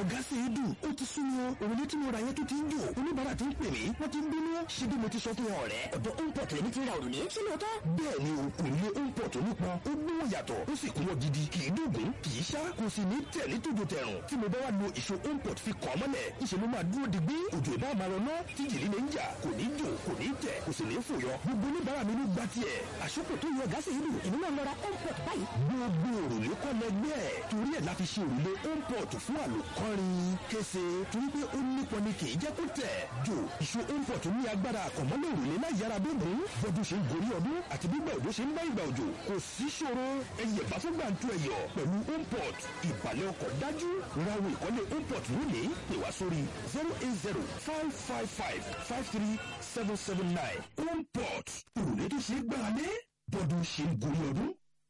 ọ̀gá sì é dùn ó ti sún mi o òrùlé tí mo ra yẹn tó ti ń jò oníbàárà ti ń pè mí wọ́n ti ń bínú ṣé bí mo ti sọ fún wọn ọ̀rẹ́. ọ̀dọ̀ homeport lèmi ti ra òrùlé ṣé lóòótọ́. bẹ́ẹ̀ ni o òrùlé homeport onípọn ó gbówó yàtọ̀ ó sì kúnwọ́ gidi kì í dùnkún kì í ṣá kò sì ní tẹ̀ ní tòjò tẹ̀rùn tí mo bá wà lo ìṣó homeport fi kàn mọ́lẹ̀ ìṣe ló máa dúró digbí òjò ìbá máa rọná tí jìlí lè ń jà kò ní jò kò ní tẹ̀ kò sì ní fòyọ gbogbo oníbàárà mi ló gba tiẹ̀ àṣùkò tó yọ ọ̀gá sì é dùn èmi náà lọ ra homeport báyìí. gbogbo òrùlé kọ́ lẹgbẹ́ ẹ̀ torí ẹ̀ la fi ṣe òrùlé homeport fún àlòkọ́rin kése torí pé ó nípọn ni kì í jẹ́ kó tẹ̀ jò ìṣó homeport ní agbára àkànmọ́lẹ̀ òrùlé láì yára bóbùn bọ́dún ṣe ń gorí ọdún àti gbígbà òjò ṣe ń bá ìgbà òjò kò sí ṣòro ẹyẹ bá fún gbàǹtu ẹyọ pẹ̀lú homeport ìbàlẹ̀ ọkọ̀ dájú rawo ìkọ́lé homeport lónìí pè wá sórí zero eight zero five five five five three seven seven nine homeport òrùlé tó ṣe é gbára lé bọ́dún ṣe ń gorí ọdún.